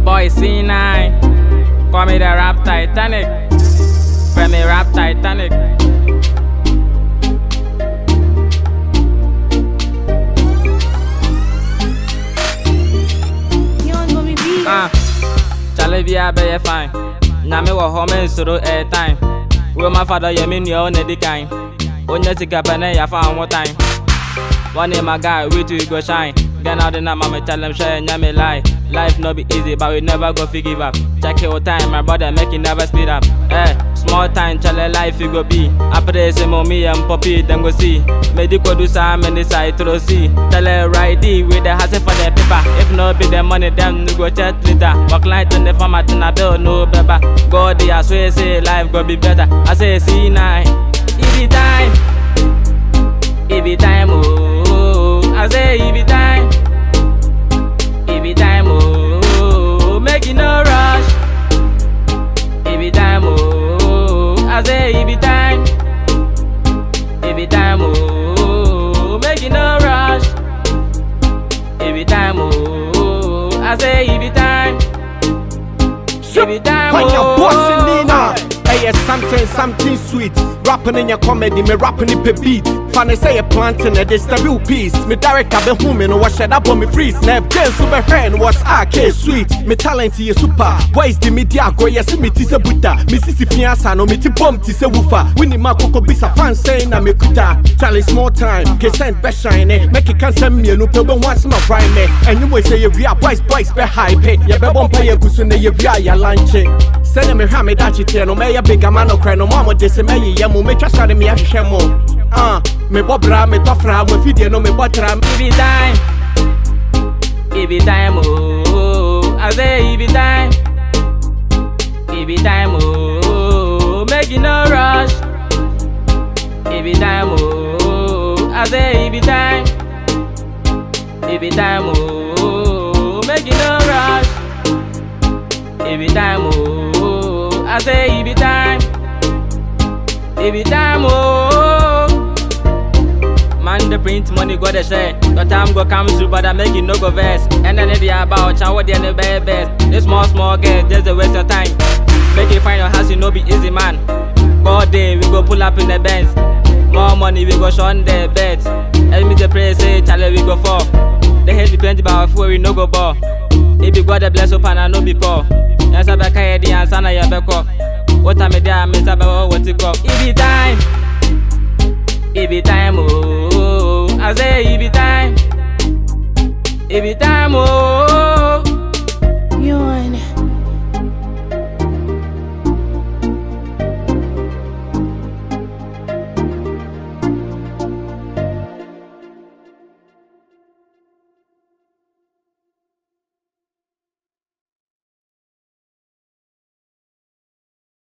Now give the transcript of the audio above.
boy C9. Call me the rap Titanic. Friend me rap Titanic. Young Mommy B. Ah, Charlie be a be fine. Na me wo home nsoro airtime. We my father ye me nua on the kind. Onye sika pene ya fa one time. One day my guy, we two go shine. Get out the night, mama tell them share and me lie. Life no be easy, but we never go fi give up. Check your time, my brother, make it never speed up. Eh, small time, chale life you go be. After this, mommy and poppy, them go see. Medical do some and decide to see. Tell her right D with the hustle for the paper. If no be the money, them no go chat later. Walk line to the farmer, to na bill, no paper. God, I swear, say life go be better. I say, see nine, it be time. It be time, oh. I say it be time. It be time, oh. Make it no rush. It be time, oh. I say it be time. It be time, oh. Make it no rush. It be time, oh. I say it be time. It be time, When you're oh. bossing Nina, hey, it's something, something sweet. Rapping in your comedy, me rapping it per beat. Funny say a planting it, it's the real piece. Me director be home, no what shed up on me freeze. Nev James super hand was AK sweet. Me talent is super. Why is the media go? Yes, me tis a buta. Me sisi fiansa no me ti bomb tis a woofer. Winnie ma koko bisa fan saying na me kuta. Charlie small time, ke send be shine. Make it can send me no pebe once my prime. And you say you real boys boys be hype. Ya be bomb pay gusu ne ye real ya lunch. Send me ha me dachi tie no me ya big man no cry no mama de se me ye mo me twa sare me ahwehwe mo. Ah, me bobra me tofra mo fidie no me botra It be time. It be time, oh. I say it be time. It be time, oh. Make it no rush. It be time, oh. I say it be time. It be time, oh. Make it no rush. It be time, oh. I say it be time. It be time, oh. Man, the print money go the share. The time go come through, but I make it no go verse. And then if you about chow, what the very best. This small, small girl, just a waste of time. Make it find your house, you know, be easy, man. God day, we go pull up in the Benz. More money, we go shun the beds. And me the pray, say, Charlie, we go for. They hate the plenty, but our food, we no go ball. If you got the bless up and I no be poor. Yes, I back here, the answer, na ya back up. What time is there, Mr. Baba, what it go? It be time. It be time, oh. I say it be time. It be time, oh.